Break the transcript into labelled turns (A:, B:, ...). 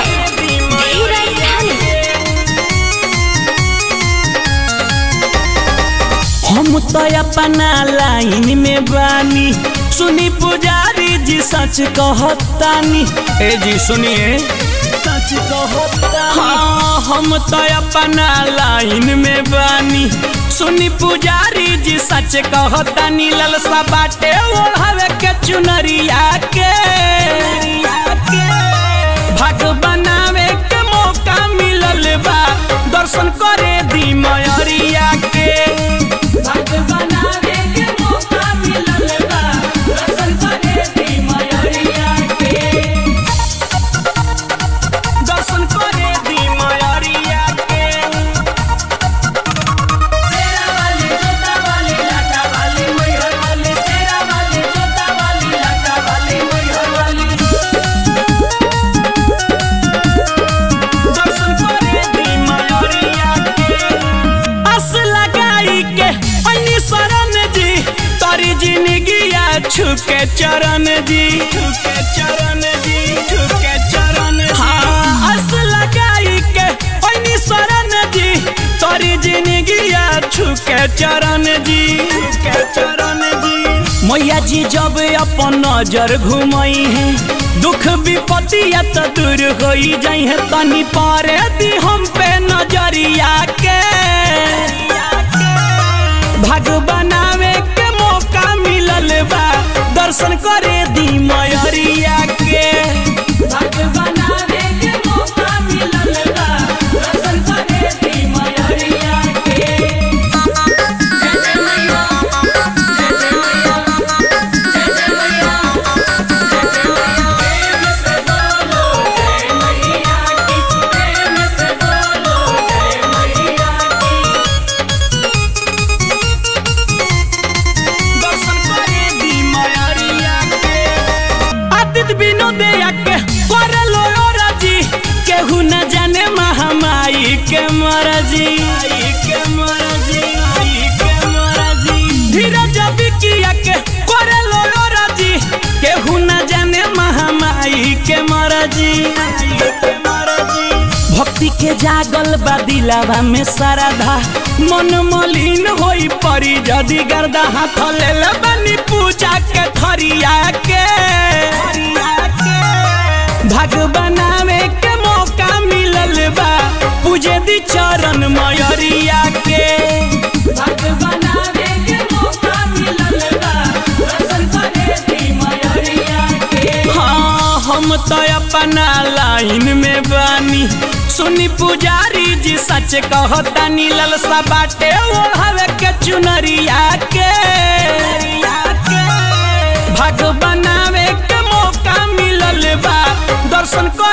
A: धीरज धन
B: हम तो अपना लाइन में बानी सुनी पुजारी जी सच कहतानी ए जी सुनिए सच कहतानी हाँ हम तो अपना लाइन में बानी सुनी पुजारी जी सच कहतानी ललसा बाटे ओढ़ावे के चुनरिया के भाग बनावे के मौका मिलल बा दर्शन करे दी मयरिया के दर्शन करे दी मयरिया के दर्शन करे दी मयरिया के अस लगाई के अन्य शरण जी तोरी जिंदगिया छुके चरण जी छुके चरण जी छुके चरण हाँ अस लगाई के अन्य शरण जी तोरी जिंदगिया छुके चरण जी छुके चरण जी मैया जी जब अपन नजर घुमई है दुख विपत्तिया तो दूर हो जाई है तनी पारे दी हम पे नजरिया के भाग बनावे के मौका मिलल बा दर्शन करे दी मयरिया के दर्शन करे दी मयरिया के आदित विनोदया के करे लो राजी केहू न जाने महामाई के मरजी के मरजी के मरजी धीरज बिकिया के करे लो राजी केहू न जाने महामाई के मरजी के मरजी भक्ति के जागल बा दिलावा में श्रद्धा मन मलिन होई परी जदि गर्दा हाथ लेल बनी पूजा के थरिया के भाग बनावे के मौका मिलल बा पूजे दी चरण मयरिया के हाँ हम तो अपना लाइन में बानी सुनी पुजारी जी सच कहतानी ललसा बाटे ओढ़ावे के चुनरिया के भाग बनावे के मौका मिलल बा दर्शन कर